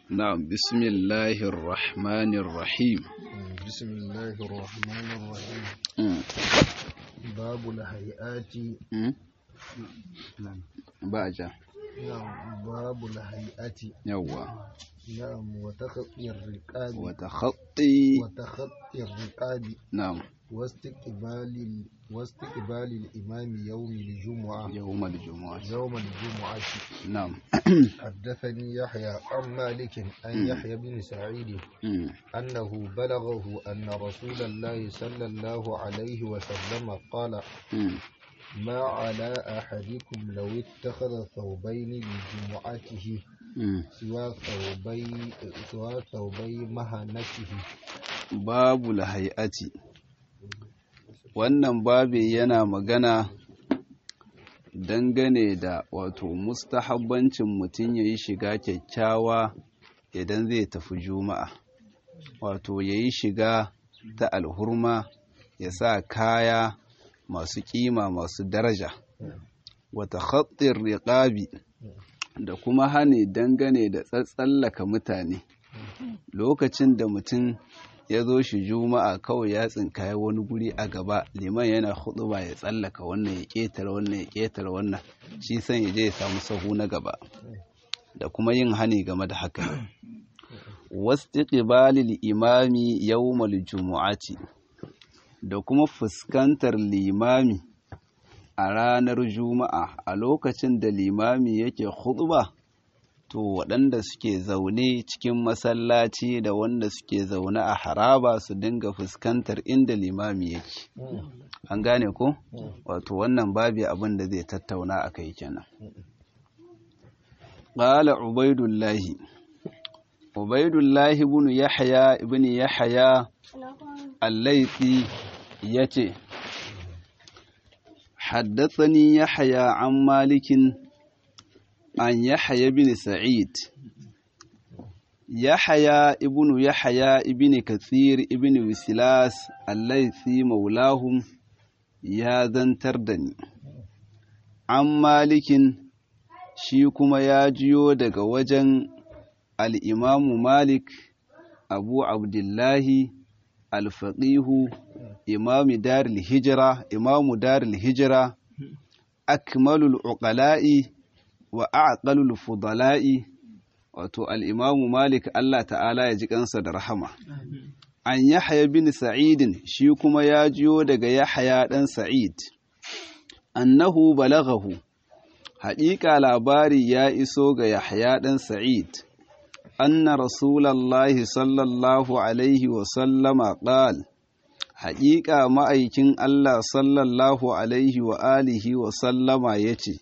نعم بسم الله الرحمن الرحيم بسم الله الرحمن الرحيم مم. باب الهيئات مم. باجا نعم باب الهيئات يوا نعم وتخطي الرقاب وتخطي وتخطي الرقاب نعم واستقبال ال... واستقبال الإمام يوم الجمعة يوم الجمعة يوم الجمعة نعم حدثني يحيى عن مالك عن يحيى بن سعيد مم. أنه بلغه أن رسول الله صلى الله عليه وسلم قال مم. ما على أحدكم لو اتخذ ثوبين لجمعته مم. سوى ثوبي سوى ثوبي مهنته babu lahayati wannan babi yana magana dangane da wato mustahabbancin mutum ya yi shiga kyakkyawa idan zai tafi juma'a wato ya yi shiga ta alhurma ya sa kaya masu kima masu daraja wata khattin riƙabi da kuma hane dangane da tsatsallaka mutane lokacin da mutum ya zo shi juma'a kawai ya tsinkaya wani guri a gaba liman yana ba ya tsallaka wannan ya ƙetare wannan ya ƙetare wannan shi san ya je ya samu sahu na gaba da kuma yin hani game da haka wastiqbalil imami yawmal jumu'ati da kuma fuskantar limami a ranar juma'a a lokacin da limami yake khutba to waɗanda suke zaune cikin masallaci da wanda suke zaune a haraba su dinga fuskantar inda limami yake an gane ko wato wannan babi abin da zai tattauna a kai kenan qala ubaidullahi ubaidullahi ibn yahya ibn yahya al-laythi yace حدثني يحيى عن مالك عن يحيى بن سعيد يحيى ابن يحيى ابن كثير ابن وسلاس الليثي مولاهم يا ذنتر دني عن مالك shi kuma ya jiyo daga wajen al'imamu malik abu abdullahi alfaƙihu imamu daril hijira imamu daril hijira akmalul uqala'i wa aqalul fudala'i wato al-imamu malik Allah ta'ala ya ji kansa da rahama an yahya bin sa'id shi kuma ya jiyo daga yahya dan sa'id annahu balaghahu haƙiƙa labari ya iso ga yahya dan sa'id anna rasulallahi sallallahu alaihi wa sallama qala haƙiƙa ma'aikin Allah sallallahu alaihi wa alihi wa sallama yace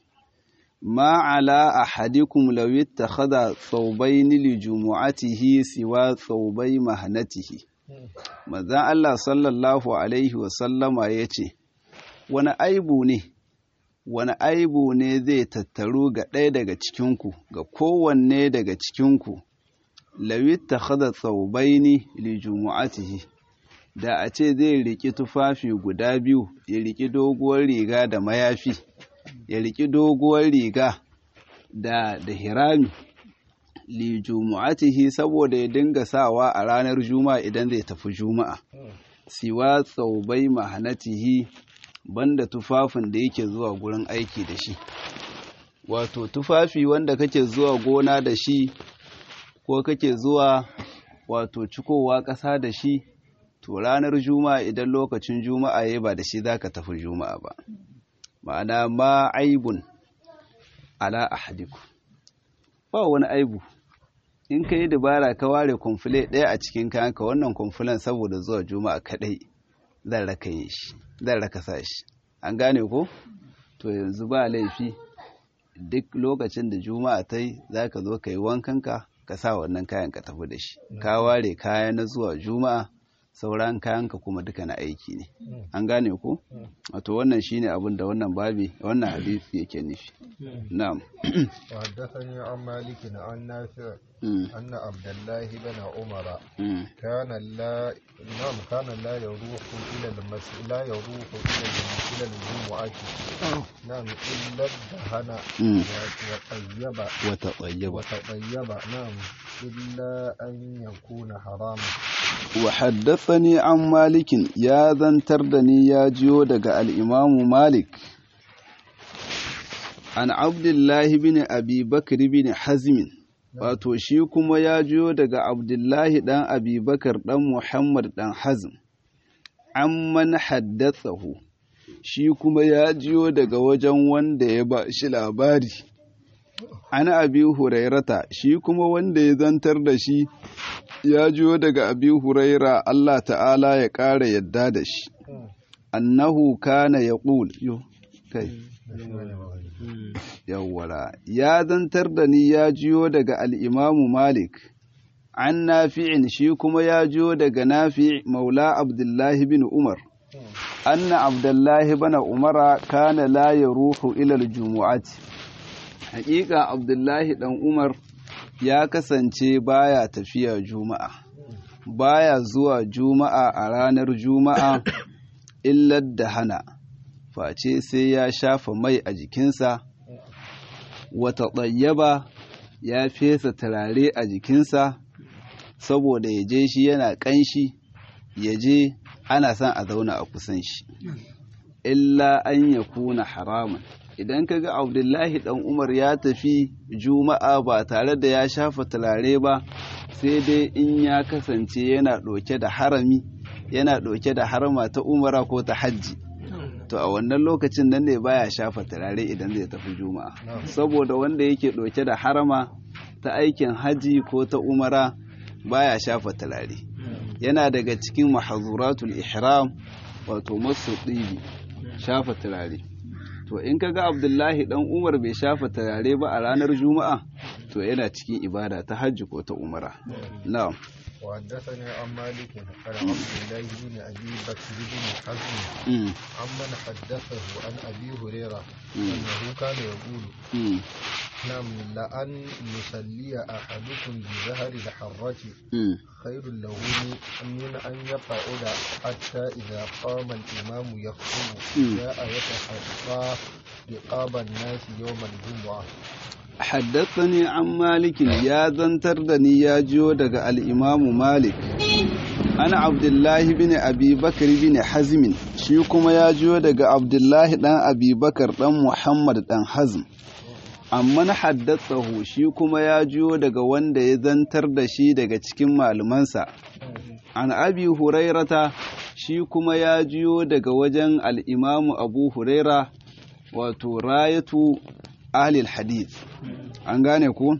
ما على أحدكم لو اتخذ ثوبين لجمعته سوى ثوبي مهنته manzon Allah sallallahu alaihi wasallama ya ce wani aibu ne wani aibu ne zai tattaru ga ɗaya daga cikinku ga kowanne daga cikinku lawit ta hada tsaubaini li jumu'atihi da a ce zai riƙi tufafi guda biyu ya riƙi doguwar riga da mayafi ya riƙi doguwar riga da da hirami li jumu'atihi saboda ya dinga sawa a ranar juma'a idan zai tafi juma'a siwa tsaubai mahanatihi banda tufafin da yake zuwa gurin aiki da shi wato tufafi wanda kake zuwa gona da shi ko kake zuwa wato cikowa ƙasa da shi to ranar juma'a idan lokacin juma'a ya ba da shi za ka tafi juma'a ba ma'ana ma aibun ala ahadiku ba wani aibu in ka yi dabara ka ware kumfule ɗaya a cikin kayanka wannan kumfulen saboda zuwa juma'a kaɗai zan raka yi shi zan raka sa shi an gane ko to yanzu ba laifi duk lokacin da juma'a ta yi za ka zo ka yi wankanka ka sa wannan kayan ka tafi da shi ka ware kaya na zuwa juma'a sauran kayanka kuma duka na aiki ne an gane ko wato wannan shine abin da wannan babi wannan hadisi yake nufi na'am وحدثني عن مالك عن نافع Mm, أن عبد الله بن عمر mm, كان لا نعم كان لا يروح إلى المس لا يروح إلى الم- إلى الجمعة نعم إلا الدهن mm. وطيب wata tsayyaba وتطيب نعم إلا أن يكون حراما وحدثني عن مالك يا ذنتر دني يا جيو دق الإمام مالك عن عبد الله بن أبي بكر بن حزم wato shi kuma ya jiyo daga abdullahi ɗan abubakar ɗan muhammad ɗan hazm amman haddatsahu shi kuma ya jiyo daga wajen wanda ya ba shi labari ana abi hurairata shi kuma wanda ya zantar da shi ya jiyo daga abi huraira Allah ta'ala ya ƙara yadda da shi annahu kana ya ƙul kai yawwara ya zantar da ni ya jiyo daga al'imamu malik an nafi'in shi kuma ya jiyo daga nafi maula abdullahi bin umar anna abdullahi bana umara kana la ya ruhu ilal jumu'ati haƙiƙa abdullahi ɗan umar ya kasance baya tafiya juma'a baya zuwa juma'a a ranar juma'a illar da hana face sai ya shafa mai a jikinsa wata ɗayyaba ya fesa turare a jikinsa saboda ya je shi yana ƙanshi ya je ana son a zauna a kusan shi illa an ya kuna haramun idan ka ga abdullahi ɗan umar ya tafi juma'a ba tare da ya shafa turare ba sai dai in ya kasance yana ɗauke da harami yana ɗauke da harama ta umara ko ta hajji to a wannan lokacin nan ne baya shafa turare idan zai tafi juma'a saboda wanda yake ɗauke da harama ta aikin hajji ko ta umara baya shafa turare yana daga cikin mahazuratul ihram wato masu ɗibi shafa turare to in kaga abdullahi dan umar bai shafa turare ba a ranar juma'a to yana cikin ibada ta hajji ko ta umara na'am وحدثني عن مالك عن عبد الله بن ابي بكر بن حزم Mm, عمن حدثه عن ابي هريره Mm. انه كان يقول mm, نعم لأن يصلي احدكم بظهر الحرة mm. خير له من- من ان يقعد حتى اذا قام الامام يخطب Mm. جاء يتحقى رقاب الناس يوم الجمعه حدثني عن مالك يا زنتر دني يا جيو daga al-Imam Malik ana Abdullahi bin Abi Bakar bin Hazm shi kuma ya jiyo daga Abdullahi dan Abi Bakar dan Muhammad dan Hazm amma na haddatsahu shi kuma ya jiyo daga wanda ya zantar da shi daga cikin malumansa an abi hurairata shi kuma ya jiyo daga wajen al'imamu abu huraira wato rayatu ahlil hadith an gane ku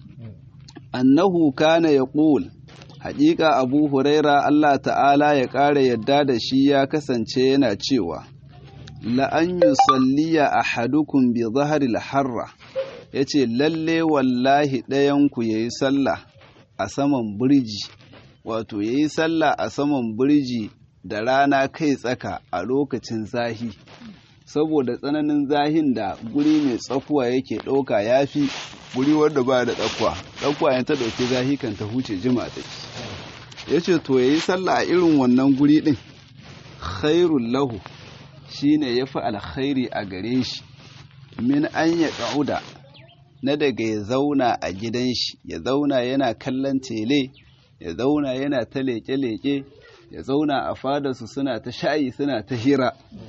annahu kana ya ƙul haƙiƙa abu huraira allah ta'ala ya ƙara yadda da shi ya kasance yana cewa la'an yi salliya a hadukun bi zaharil harra ya ce lalle wallahi ɗayanku ya yi sallah a saman birji wato ya yi sallah a saman birji da rana kai tsaka a lokacin zahi saboda tsananin zahin da guri mai tsakuwa yake ɗauka ya fi guri wanda ba da tsakuwa tsakuwa ya ta ɗauki zahi kan ta huce jima take ya ce to ya yi sallah a irin wannan guri ɗin khairun lahu shine ya fi alkhairi a gare shi min an ya ƙa'uda na daga ya zauna a gidan shi ya zauna yana kallon tele ya zauna yana ta leƙe-leƙe ya zauna a fadarsu suna ta shayi suna ta hira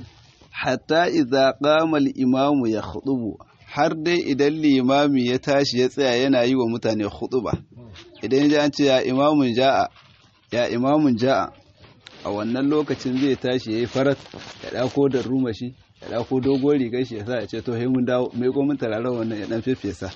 hatta idza qama al-imamu ya khutubu har dai idan limami ya tashi ya tsaya yana yi wa mutane khutuba idan ya ce ya imamun ja'a ya imamun ja'a a wannan lokacin zai tashi yayi farat ya dako da rumashi ya dako dogon rigar shi ya sa ya ce to he mun dawo mai ko mun tarare wannan ya dan fefesa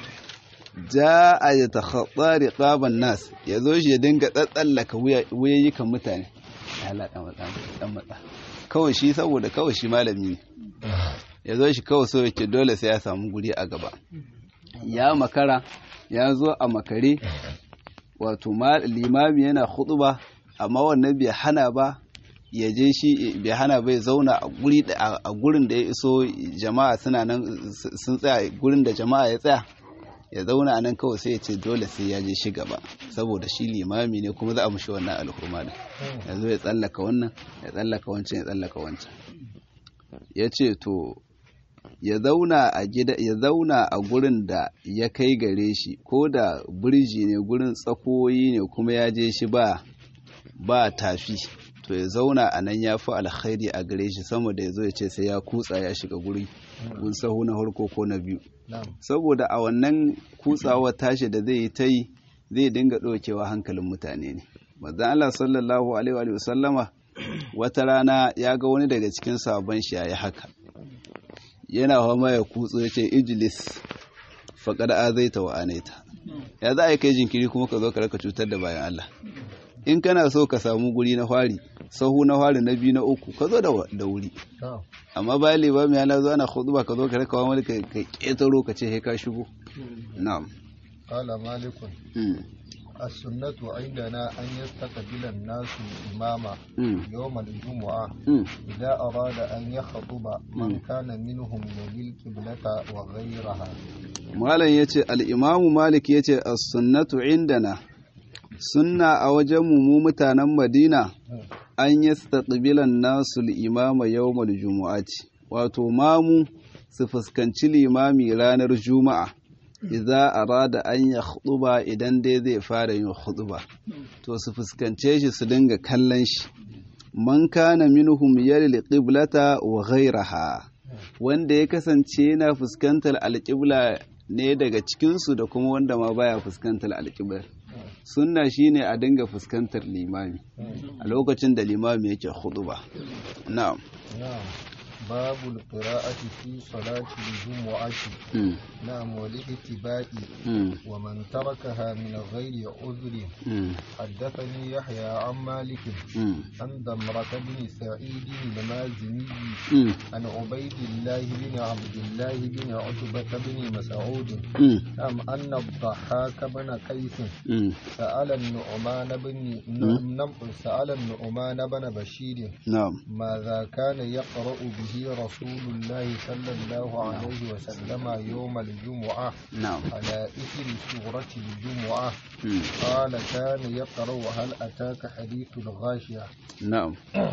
ja'a ya takhatta riqaban nas ya zo shi ya dinga tsatsallaka wuyayyukan mutane ya la dan matsa dan matsa kawai shi saboda kawai shi malami ne ya zo shi kawai so yake dole sai ya samu guri a gaba ya makara ya zo a makare wato limami yana huɗuba amma wannan bai hana ba ya je shi bai hana bai zauna a guri a gurin da ya iso jama'a suna nan sun tsaya gurin da jama'a ya tsaya ya zauna a nan kawai sai ya ce dole sai ya je shi gaba saboda shi limami ne kuma za a mushi wannan alhurma da ya zo ya tsallaka wannan ya tsallaka wancan ya tsallaka wancan ya ce to ya zauna a gida ya zauna a gurin da ya kai gare shi ko da birji ne gurin tsakoyi ne kuma ya je shi ba ba tafi to ya zauna a nan ya fi alkhairi a gare shi sama da ya zo ya ce sai ya kutsa ya shiga guri gun sahu na farko ko na biyu saboda a wannan kutsawa tashi da zai yi ta yi zai dinga ɗaukewa hankalin mutane ne manzon Allah sallallahu alaihi wa sallama wata rana ya ga wani daga cikin sabon shi yayi haka yana fama ya kutso ya ce ijilis faƙar azaita wa anaita ya za a yi kai jinkiri kuma ka zo ka raka cutar da bayan Allah in kana so ka samu guri na fari sahu na fari na biyu na uku ka zo da wuri amma bayan limami yana zo ana khutba ka zo ka raka wani ka ƙetaro ka ce he ka shigo na'am qala malikun السنة عندنا أن يستقبل الناس الإمام يوم الجمعة إذا أراد أن يخطب من كان منهم يلي القبلة وغيرها malam yace al-imamu malik yace as-sunnatu indana sunna a wajen mu mutanen madina an yastaqbila an-nasu al-imama yawm al-jumu'ati wato mamu su fuskanci limami ranar juma'a idza arada an ya khutuba idan dai zai fara yin khutuba to su fuskance shi su dinga kallon shi man kana minhum yalil qiblata wa ghayraha wanda ya kasance yana fuskantar alƙibla ne daga cikinsu da kuma wanda ma baya fuskantar alƙiblar sunna shine a dinga fuskantar limami a lokacin da limami yake khutuba na'am باب القراءة في صلاة الجمعة نعم والاتباع ومن تركها من غير عذر حدثني يحيى عن مالك عن ضمرة بن سعيد المازني عن عبيد الله بن عبد الله بن عتبة بن مسعود نعم أن الضحاك بن قيس سأل النعمان بن سأل النعمان بن بشير نعم ماذا كان يقرأ به رسول الله صلى الله عليه وسلم يوم الجمعة نعم على إثر سورة الجمعة قال كان يقرأ هل أتاك حديث الغاشية نعم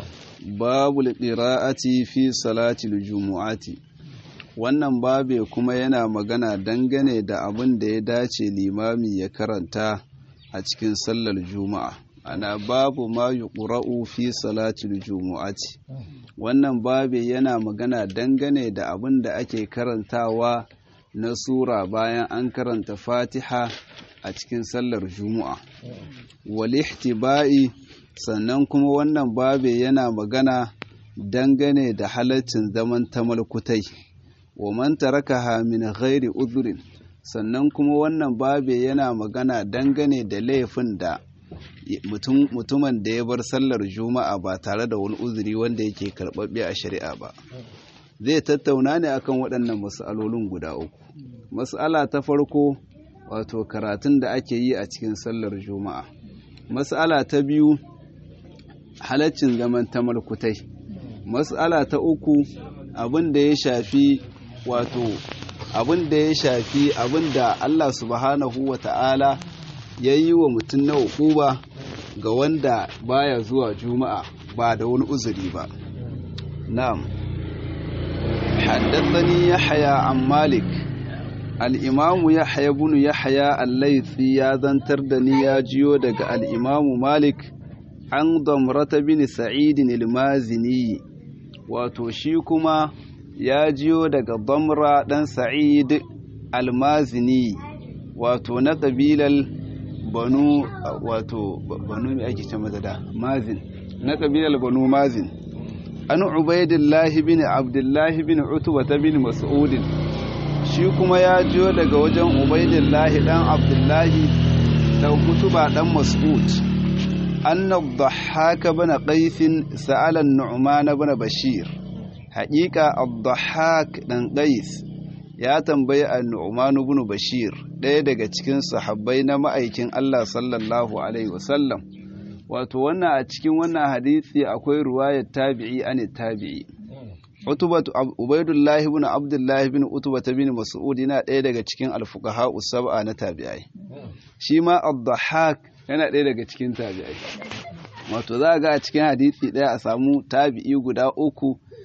باب القراءة في صلاة الجمعة wannan babe kuma yana magana dangane da abin da ya dace limami ya karanta a cikin sallar juma'a ana babu ma yuqra'u fi salatil jumu'ati wannan babe yana magana dangane da abin da ake karantawa na sura bayan an karanta fatiha a cikin sallar juma'a wal ihtiba'i sannan kuma wannan babe yana magana dangane da halaccin zaman tamalkutai wa man tarakaha min ghairi udhrin sannan kuma wannan babe yana magana dangane da laifin da mutumin da ya bar sallar juma'a ba tare da wani uzuri wanda yake karɓaɓɓe a shari'a ba zai tattauna ne akan waɗannan mas'alolin guda uku mas'ala ta farko wato karatun da ake yi a cikin sallar juma'a mas'ala ta biyu halaccin zaman tamalkutai mas'ala ta uku abin da ya shafi wato abin da ya shafi abin da Allah subhanahu wa ta'ala ya yi wa mutum na hukuba ga wanda baya zuwa juma'a ba da wani uzuri ba na'am haddathani yahya an malik al-imamu yahya ibn yahya al-laythi ya zantar da ni ya jiyo daga al-imamu malik an damrata bin sa'id al-mazini wato shi kuma ya jiyo daga damra dan sa'id al-mazini wato na ƙabilar banu wato banu mai ake ce mata da mazin na ƙabilar banu mazin an ubaidillahi bin abdullahi bin utuba ta bin mas'udin shi kuma ya jiyo daga wajen ubaidillahi dan abdullahi da utuba dan mas'ud anna dhahhaka bin qais sa'ala an-nu'man bin bashir haƙiƙa ad-dhahhak dan qais ya tambayi an-nu'man bin bashir ɗaya daga cikin sahabbai na ma'aikin Allah sallallahu alaihi wasallam wato wannan a cikin wannan hadisi akwai ruwayar tabi'i an tabi'i utubatu ubaidullah ibn abdullah ibn utubata bin mas'ud yana ɗaya daga cikin alfuqaha usab'a na tabi'ai shi ma ad-dhahhak yana ɗaya daga cikin tabi'ai wato za ga a cikin hadisi ɗaya a samu tabi'i guda uku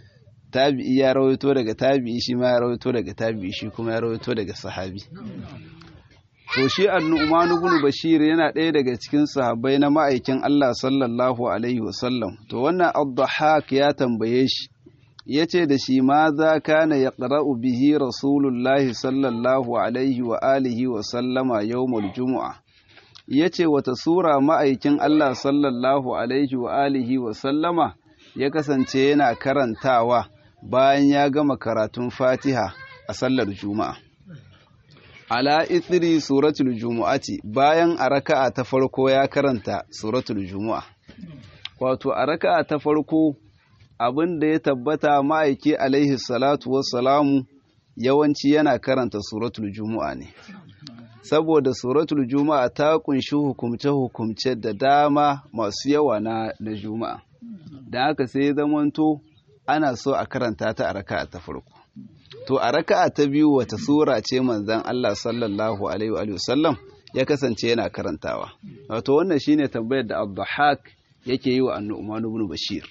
tabi'i ya rawaito daga tabi'i shi ma ya rawaito daga tabi'i shi kuma ya rawaito daga sahabi to shi annu'man ibn bashir yana ɗaya daga cikin sahabbai na ma'aikin Allah sallallahu alaihi wasallam to wannan ad ya tambaye shi yace da shi ma za kana yaqra'u bihi rasulullahi sallallahu alaihi wa alihi wa sallama yawmul jumu'a yace wata sura ma'aikin Allah sallallahu alaihi wa alihi wa sallama ya kasance yana karantawa bayan ya gama karatun Fatiha a sallar Juma'a ala ithri suratul jumu'ati bayan a raka'a ta farko ya karanta suratul jumu'a wato a raka'a ta farko abin da ya tabbata ma'aiki alaihi salatu wassalamu yawanci yana karanta suratul jumu'a ne saboda suratul juma'a ta kunshi hukumce-hukumce da dama masu yawa na, na juma'a da haka sai zamanto ana so a karanta ta a raka'a ta farko to a raka'a ta biyu wata sura ce manzon Allah sallallahu alaihi wa sallam ya kasance yana karantawa wato wannan shine tambayar da Abdahak yake yi wa Annu'man ibn Bashir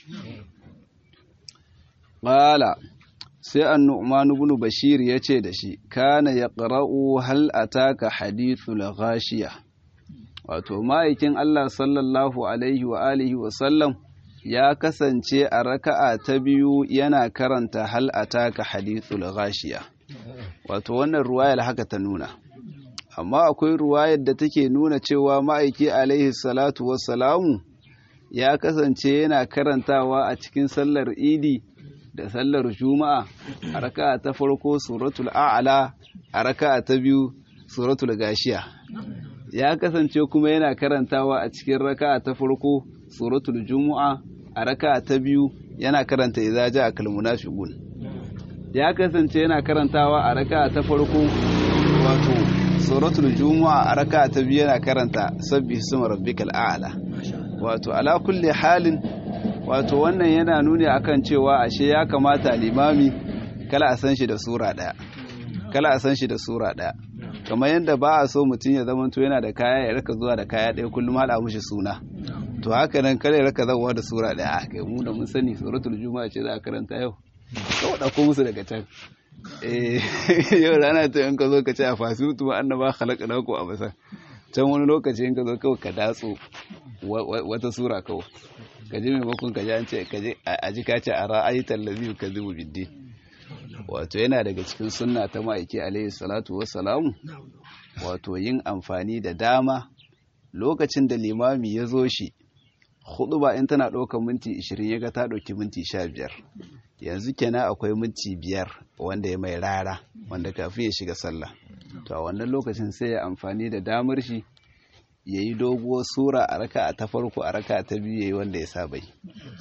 qala sai Annu'man ibn Bashir yace da shi kana yaqra'u hal ataka hadithul ghashiya wato ma'aikin Allah sallallahu alaihi wa alihi wa sallam ya kasance a raka'a ta biyu yana karanta hal ataka hadithul ghashiya wato wannan ruwayar haka ta nuna amma akwai ruwayar da take nuna cewa ma'aiki alaihi salatu wassalamu ya kasance yana karantawa a cikin sallar idi da sallar juma'a a raka'a ta farko suratul a'la a raka'a ta biyu suratul gashiya ya kasance kuma yana karantawa a cikin raka'a ta farko suratul jumu'a a raka'a ta biyu yana karanta idza ja'a kal munafiqun ya kasance yana karantawa a raka'a ta farko wato suratul jumu'a a raka'a ta biyu yana karanta sabbi isma rabbikal a'la wato ala kulli halin wato wannan yana nuni akan cewa ashe ya kamata limami kala a san shi da sura daya kala a san shi da sura daya kamar yadda ba a so mutum ya zama to yana da kaya ya raka zuwa da kaya ɗaya kullum haɗa mushi suna to haka nan kare raka zawa da sura ɗaya a kai mu da mun sani suratul juma'a ce za a karanta yau kawai ɗauko musu daga can eh yau rana ta in ka zo ka ce a fasitu ma annaba khalaqa lakum a basa can wani lokaci in ka zo kawai ka datso wata sura kawai ka ji maimakon ka ji an ce ka ji a ji ka ce a ra'ayitan lazi ka zubu biddi wato yana daga cikin sunna ta ma'aiki alaihi salatu wassalamu wato yin amfani da dama lokacin da limami ya zo shi hudu ba in tana ɗaukar minti 20 ya ga ta ɗauki minti 15 yanzu kenan akwai minti biyar wanda ya mai rara wanda kafin ya shiga sallah to a wannan lokacin sai ya amfani da damar shi ya yi doguwar sura a raka ta farko a raka ta biyu ya yi wanda ya saba yi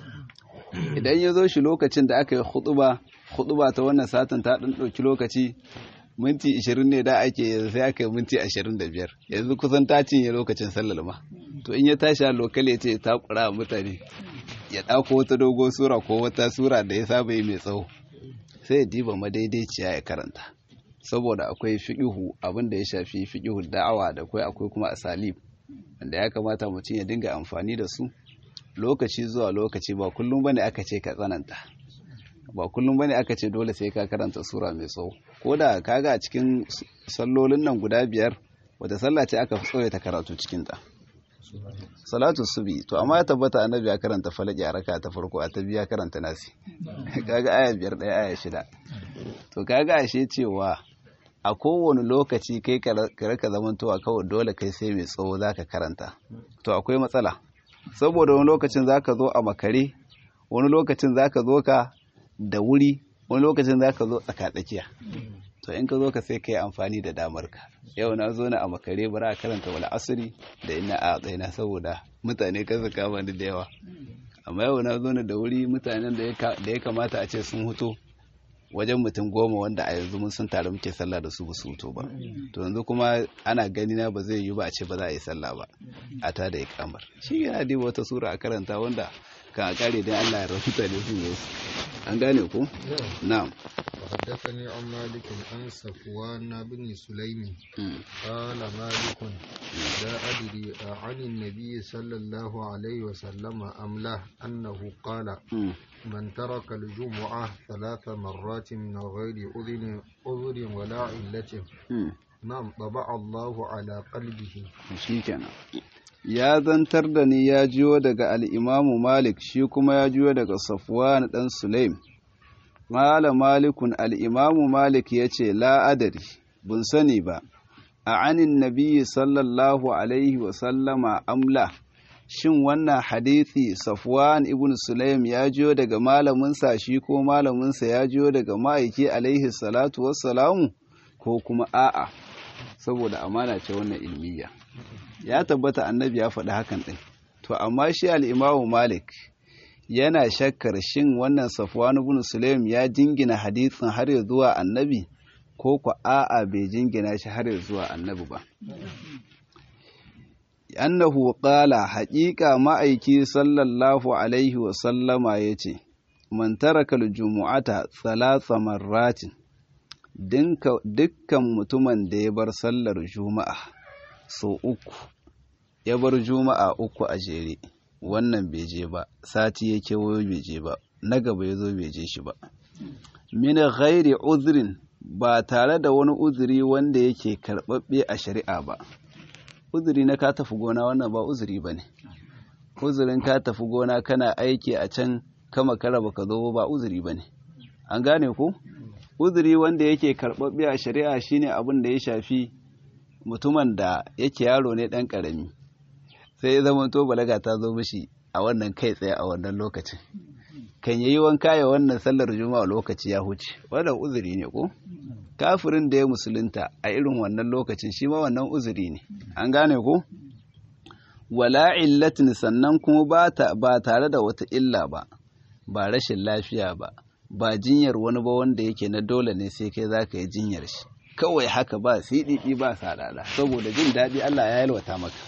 idan ya zo shi lokacin da aka yi hutuba hutuba ta wannan satin ta ɗan ɗauki lokaci minti 20 ne da ake yanzu sai aka yi minti 25 yanzu kusan ta cinye lokacin sallar ma to in ya tashi a lokal ya ce ta kura mutane ya ɗauko wata dogo sura ko wata sura da ya saba yi mai tsawo sai ya diba madaidaiciya ya karanta saboda akwai fiƙihu abin da ya shafi fiƙihu da'awa da akwai akwai kuma asalib wanda ya kamata mutum ya dinga amfani da su lokaci zuwa lokaci ba kullum bane aka ce ka tsananta ba kullum bane aka ce dole sai ka karanta sura mai tsawo ko da kaga a cikin sallolin nan guda biyar wata sallah ce aka fi ta karatu cikin ta salatu subi to amma ya tabbata annabi ya karanta falaki a raka ta farko a ta biya karanta nasi kaga aya biyar ɗaya aya shida to kaga ashe cewa a kowane lokaci kai ka raka zamantowa kawai dole kai sai mai tsawo zaka karanta to akwai matsala saboda wani lokacin zaka zo a makare wani lokacin zaka zo ka da wuri wani lokacin zaka zo tsakatsakiya to in ka zo ka sai ka yi amfani da damar ka yau na zo na a makare bara a karanta wani asiri da ina a tsaina saboda mutane kan su kama da yawa amma yau na zo na da wuri mutanen da ya kamata a ce sun huto wajen mutum goma wanda a yanzu mun sun tare muke sallah da su ba su huto ba to yanzu kuma ana gani na ba zai yi ba a ce ba za a yi sallah ba a ta da ikamar shi yana diba wata sura a karanta wanda ka kare dai Allah ya rahuta da su ne an gane ko na'am وحدثني عن مالك عن صفوان بن سليم قال مالك لا أدري عن النبي صلى الله عليه وسلم أم لا أنه قال من ترك الجمعة ثلاث مرات من غير أذن أذر ولا علة نعم طبع الله على قلبه shikenan ya zantar da ni ya jiyo daga al'imamu malik shi kuma ya jiyo daga safwan ɗan sulaim Mala malikun al'imamu Malik ya ce, La'adari, bun sani ba, a anin nabiyyi sallallahu Alaihi wasallama amla, shin wannan hadithi Safwan ibn Sulaim ya jiyo daga malaminsa shi ko malaminsa ya jiyo daga ma'aiki Alaihi salatu wassalamu ko kuma a'a, saboda amana ce wannan ilmiya. Ya tabbata annabi ya faɗi hakan ɗin, to amma shi al'imamu Malik. yana shakkar shin wannan Safwan ibn Sulaim ya jingina hadisin har ya zuwa annabi ko ku a'a bai jingina shi har ya zuwa annabi ba annahu qala haqiqa ma'aiki sallallahu alaihi wa sallama yace man taraka al-jumu'ata thalatha marratin dukkan mutumin da ya bar sallar juma'a so uku ya bar juma'a uku a jere wannan bai je ba sati ya kewayo bai je ba na gaba ya zo bai je shi ba min ghairi uzrin ba tare da wani uzuri wanda yake karɓaɓɓe a shari'a ba uzuri na ka tafi gona wannan ba uzuri ba ne uzurin ka tafi gona kana aiki a can kama kara baka zo ba uzuri ba ne an gane ko uzuri wanda yake karɓaɓɓe a shari'a shine abin da ya shafi mutumin da yake yaro ne ɗan ƙarami sai ya zama to balaga ta zo mishi a wannan kai tsaye a wannan lokacin kan yayi wanka ya wannan sallar juma'a lokaci ya huce wannan uzuri ne ko kafirin da ya musulunta a irin wannan lokacin shi ma wannan uzuri ne an gane ko wala illatin sannan kuma ba ba tare da wata illa ba ba rashin lafiya ba ba jinyar wani ba wanda yake na dole ne sai kai zaka yi jinyar shi kawai haka ba siɗiɗi ba sadada saboda jin daɗi Allah ya yalwata maka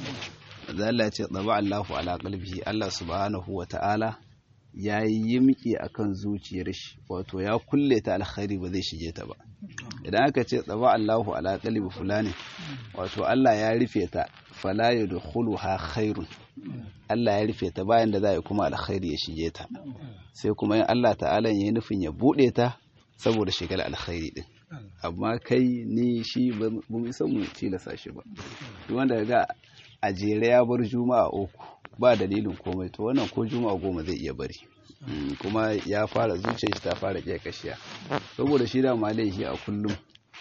Allah ce tsaba Allahu ala qalbihi Allah subhanahu wa ta'ala ya yi miki akan zuciyar shi wato ya kulle ta alkhairi ba zai shige ta ba idan aka ce tsaba Allahu ala qalbi fulani wato Allah ya rufe ta fala yadkhuluha khairun Allah ya rufe ta bayan da za yi kuma alkhairi ya shige ta sai kuma in Allah ta'ala ya yi nufin ya bude ta saboda shigar alkhairi din amma kai ni shi ba mu san mu tilasa shi ba duk wanda ga a jere ya bar juma'a uku ba dalilin komai to wannan ko juma'a goma zai iya bari kuma ya fara zuciyar shi ta fara ƙiya kashiya saboda shi da malai shi a kullum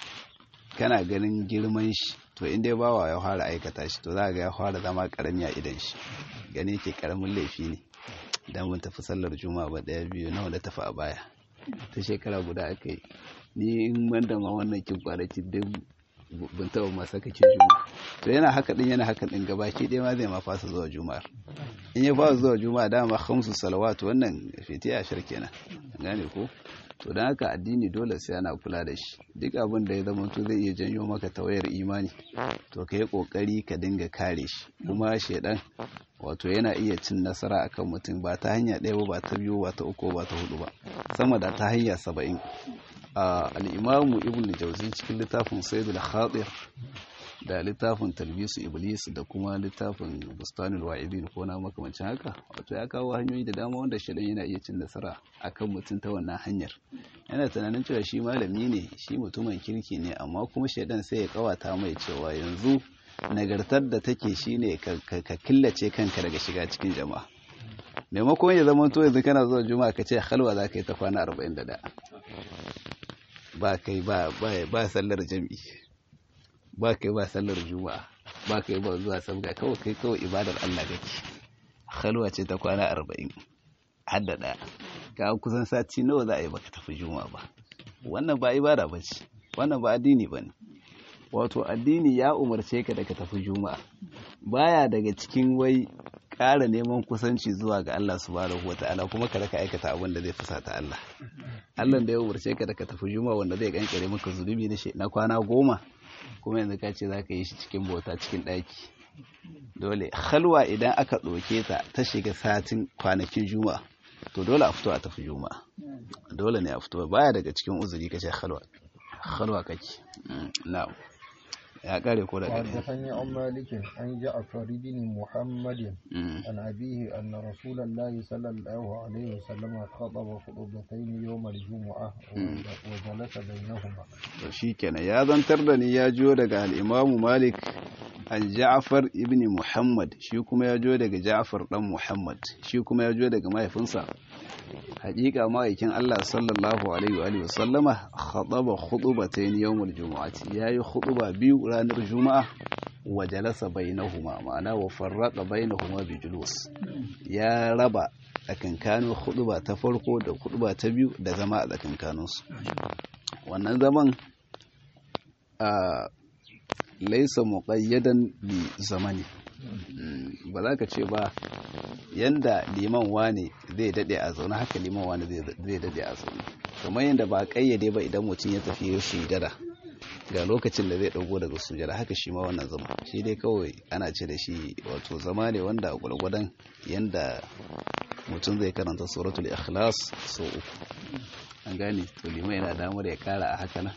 kana ganin girman shi to inda ya bawa ya fara aikata shi to za ga ya fara zama karami a idan shi gani ke karamin laifi ne idan mun tafi sallar juma'a ba daya biyu nawa da tafi a baya ta shekara guda aka yi ni in banda ma wannan kin kwanaki duk ban taɓa ma saka kin juma'a to yana haka din yana haka din gabaki ɗaya ma zai ma fasa zuwa juma'ar in ya fasa zuwa juma'a dama khamsu salawat wannan fitiya shir kenan gane ko to dan haka addini dole sai ana kula da shi duk abin da ya zama to zai iya janyo maka tawayar imani to ka yi kokari ka dinga kare shi kuma shedan wato yana iya cin nasara akan mutum ba ta hanya ɗaya ba ta biyu ba ta uku ba ta hudu ba sama da ta hanya saba'in al'imamu ibn jauzi cikin littafin saidul khadir da littafin talbisu iblis da kuma littafin bustanul wa'idin ko na makamancin haka wato ya kawo hanyoyi da dama wanda shaɗan yana iya cin nasara akan mutum ta wannan hanyar yana tunanin cewa shi malami ne shi mutumin kirki ne amma kuma shaɗan sai ya kawata mai cewa yanzu nagartar da take shine ka killace kanka daga shiga cikin jama'a maimakon ya zama to yanzu kana zuwa juma'a ka ce halwa za ka yi ta kwana 41 ba kai ba ba sallar jami'i ba kai ba sallar juma'a ba kai ba zuwa sabga kawai kai kawai ibadar Allah kake halwa ce ta kwana 40 hadda daya ka kusan sati nawa za a yi baka tafi juma'a ba wannan ba ibada bace wannan ba addini bane wato addini ya umarce ka da ka tafi juma'a baya daga cikin wai ƙara neman kusanci zuwa ga Allah subhanahu wata'ala kuma ka raka aikata abin da zai fusata Allah Allah da ya umarce ka da ka tafi juma'a wanda zai kankare maka zunubi na na kwana goma kuma yanzu ka ce za ka yi shi cikin bauta cikin ɗaki dole halwa idan aka ɗauke ta ta shiga satin kwanakin juma'a to dole a fito a tafi juma'a dole ne a fito baya daga cikin uzuri kace halwa halwa kake na'am ya kare ko daga حدثني عن مالك عن جعفر بن محمد عن أبيه أن رسول الله صلى الله عليه وسلم خطب خطبتين يوم الجمعة وجلس بينهما to shikenan ya zantar da ni ya jiyo daga al-Imam Malik an Ja'far ibn Muhammad shi kuma ya jiyo daga Ja'far dan Muhammad shi kuma ya jiyo daga mahaifinsa hakika ma'aikin Allah sallallahu alaihi wa alihi wasallama khataba khutbatayn yawmul jumu'ati yayi khutba biyu ranar juma'a wa jalasa bainahuma ma'ana wa farraqa bainahuma bi julus ya raba tsakankanin khutba ta farko da khutba ta biyu da zama a tsakankanin su wannan zaman a laisa muqayyadan bi zamani ba za ka ce ba yanda liman wane zai dade a zaune haka liman wane zai dade a zaune kamar yadda ba kayyade ba idan mutum ya tafi sujada ga lokacin da zai dago daga sujada haka shi ma wannan zama shi dai kawai ana ce da shi wato zama ne wanda a gwargwadon yanda mutum zai karanta suratul ikhlas so uku an gane to liman yana damar ya kara a haka nan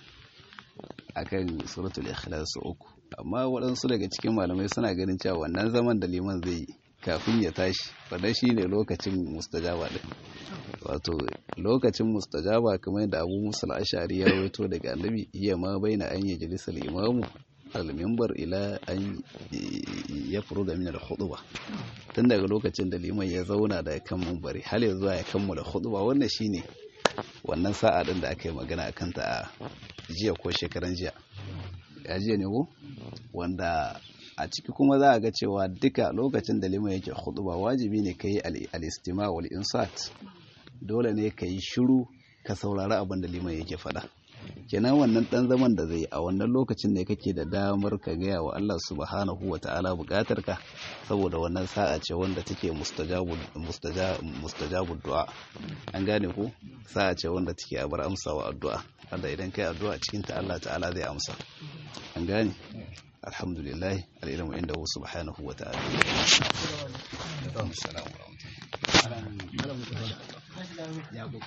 akan suratul ikhlas so uku amma waɗansu daga cikin malamai suna ganin cewa wannan zaman da liman zai yi kafin ya tashi wadda shi ne lokacin mustajaba ɗin wato lokacin mustajaba kamar yadda abu musul ashari ya rawaito daga annabi iya ma bai na an yi jalisar imamu al-mimbar ila an ya furo da minar huduba tun daga lokacin da liman ya zauna da kan mumbari har ya zuwa ya kammala huduba wannan shine wannan sa'a ɗin da aka yi magana a kanta a jiya ko shekaran jiya ya jiya ne ko wanda a ciki kuma za a ga cewa duka lokacin da liman yake ba wajibi ne ka yi al'istima wal insat dole ne ka yi shiru ka saurari abin da liman yake faɗa kenan wannan ɗan zaman da zai a wannan lokacin ne kake da damar ka gaya wa Allah subhanahu wa ta'ala buƙatar ka saboda wannan sa'a ce wanda take mustajabu du'a an gane ko sa'a ce wanda take a bar amsawa addu'a wanda idan kai addu'a cikin ta Allah ta'ala zai amsa an gane alhamdulillah al'ilmu inda subhanahu wa ta'ala